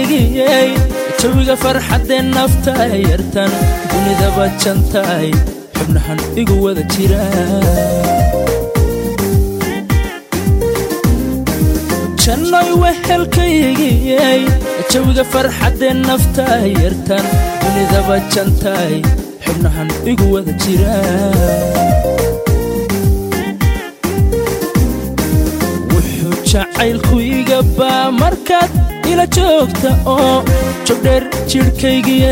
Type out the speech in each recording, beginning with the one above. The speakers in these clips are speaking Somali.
jecelkaygiyey jawiga farxaddee nafta yartan dunidaba jantaay xubnahan igu wada jira jannoy wehelkaygiyey jawiga farxaddee nafta yartan dunidaba jantaay xubnahan igu wada jira wuxuu jacaylku iga baa markaad ila joogta oo jogdheer jidhkaygiye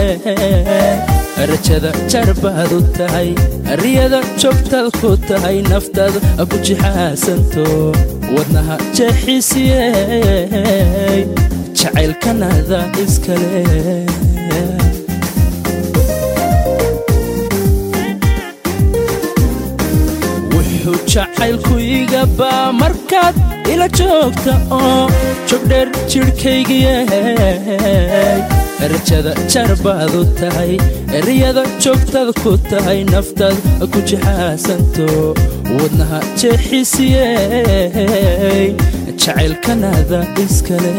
rajada jarbaad u tahay riyada joogtaad ku tahay naftaada ku jixaasanto wadnaha jeexisiyey jacaylkanada iskale wuxuu jacaylku iga baa markaad ila joogta oo jogdheer jidhkaygiye rajada jarbaad u tahay riyada joogtaad ku tahay naftaad ku jixaasanto wadnaha jeexisiyey jacaylkanada iskale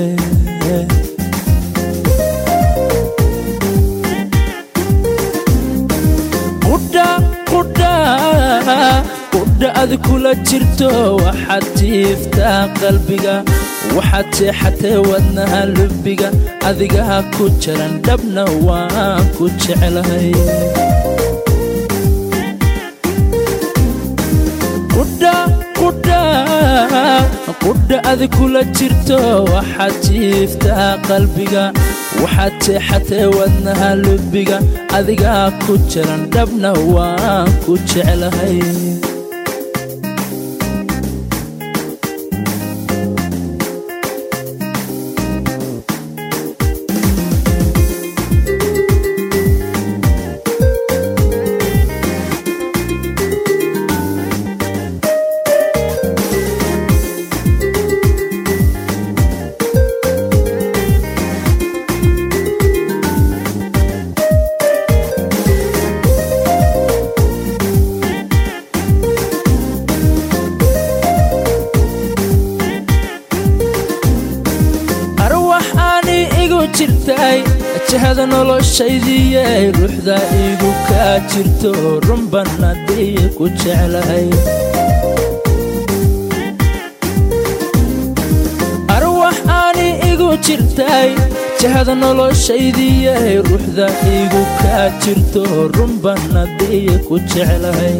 qudha ad kula jirto waxaad jiiftaa qalbiga waxaad jeexatee wadnaha lubbiga adigaa ku jaran dhabna waan ku jeclahay qudha ad kula jirto waxaad jiiftaa qalbiga waxaad jeexatee wadnaha lubbiga adigaa ku jaran dhabna waan ku jeclahay jahada noloshaydiyey ruuxda igu kaa jirto runbanadii ku jeclahay arwax aani igu jirtay jahada noloshaydiyey ruuxda igu kaa jirto runbanadii ku jeclahay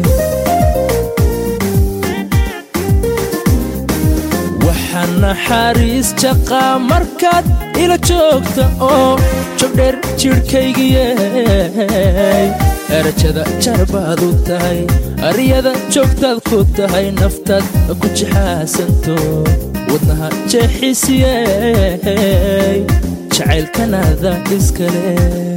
waxaa naxariis jaqaa markaad ila joogta oo jogdheer jidhkaygiyey rajada jarbaad u tahay riyada joogtaad ku tahay naftaad ku jixaasanto wadnaha jeexisiyey jacaylkanada iskale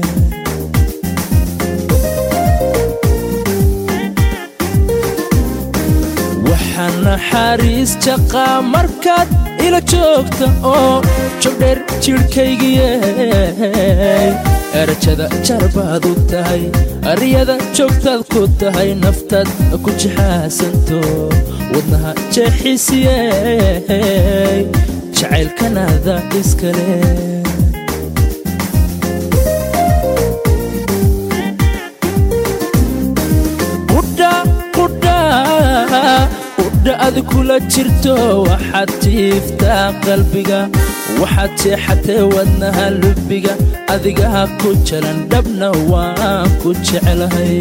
waxaa naxariis jaqaa markaad ila joogta oo jogdheer jidhkaygiyey rajada jarbaad u tahay riyada joogtaad ku tahay naftaad ku jixaasanto wadnaha jeexisiyey jacaylkanada iskale qudha ad kula jirto waxaad jiiftaa qalbiga waxaad jeexatee wadnaha lubbiga adigaa ku jaran dhabna waan ku jeclahay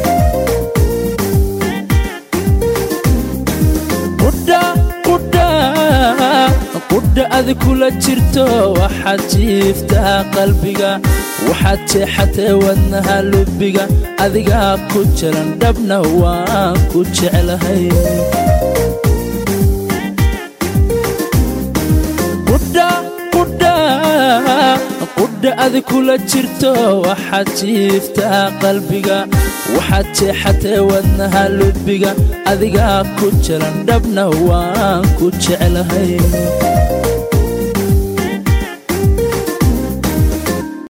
qudha ad kula jirto waxaad jiiftaa qalbiga waxaad jeexatee wadnaha lubbiga adigaa ku jaran dhabna waan ku jeclahay qudha ad kula jirto waxaad jiiftaa qalbiga waxaad jeexatee wadnaha lubbiga adigaa ku jaran dhabna waan ku jeclahay